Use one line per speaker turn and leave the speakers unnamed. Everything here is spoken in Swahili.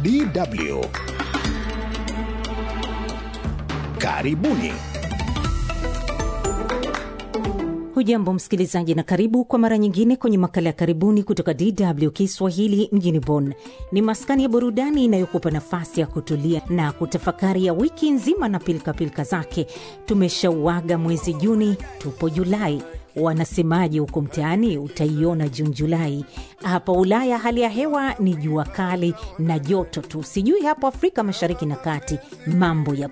DW. Karibuni.
Hujambo msikilizaji, na karibu kwa mara nyingine kwenye makala ya karibuni kutoka DW Kiswahili mjini Bonn. Ni maskani ya burudani inayokupa nafasi ya kutulia na kutafakari ya wiki nzima na pilikapilika zake. Tumeshauaga mwezi Juni, tupo Julai. Wanasemaje huko mtaani? Utaiona Juni, Julai. Hapa Ulaya hali ya hewa ni jua kali na joto tu, sijui hapo Afrika Mashariki na Kati mambo ya